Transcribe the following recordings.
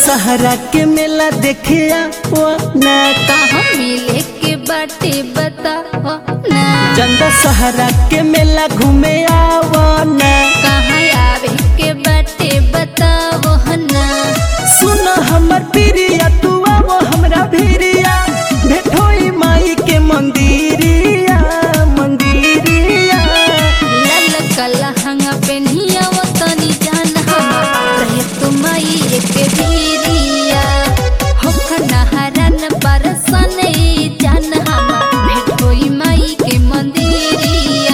दशहरा के मेला देखे आओ ना कहाँ मिले के बाटे बताओ ना चंद दशहरा के मेला घूमे आओ ना कहाँ आवे के बाटे बताओ ना सुन हमर प्रिया तू आवो हमरा भिरिया भेटोई माई के मंदिरिया मंदिरिया लाल कला हंगा पेनिया वो तनी जान हमार रहे तुमाई के भीरिया होखना हरन बरसन जान हमार भेट होई माई के मंदिरिया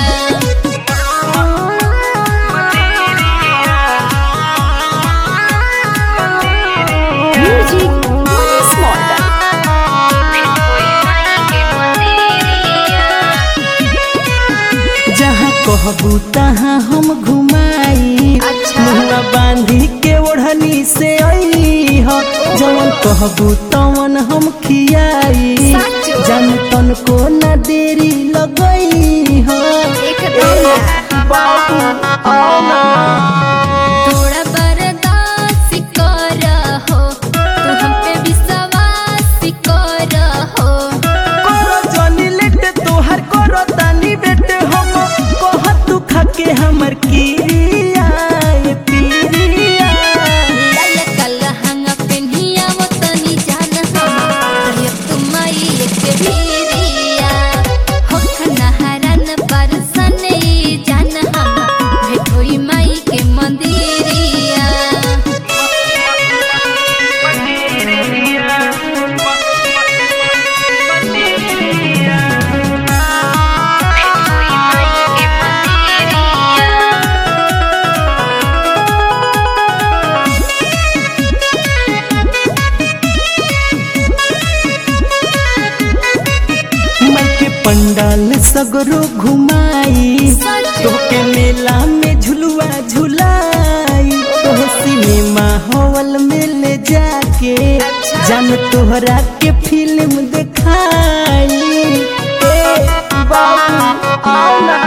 म्यूजिक जहाँ कहबू तहाँ हम घुमाई अच्छा। मुहरा बांधी के ओढ़नी से आई हो जवन कहबू तवन हम खियाई साचो। जन तन को न देरी लगई हो एकदम बाबू आओ ना थोड़ा बर्दाश्त कर हो तू हम पे विश्वास कर हो करो जनी लेट तोहर करो तानी बेट हम कह तू खाके हमर किरिया ये पिरिया लाल कला हंगा पेनिया वो तनी जान हमार रहे तुमाई एक भीरिया होखना हरन बरसन जान हमार भेट होई माई के मंदिरिया मैं के पंडाल सगरो घुमाई तोके मेला में झुलुआ झुलाई तोह सिनेमा हॉल में ले जाके जान तोहरा के फिल्म दिखाई ए बाबू आओ ना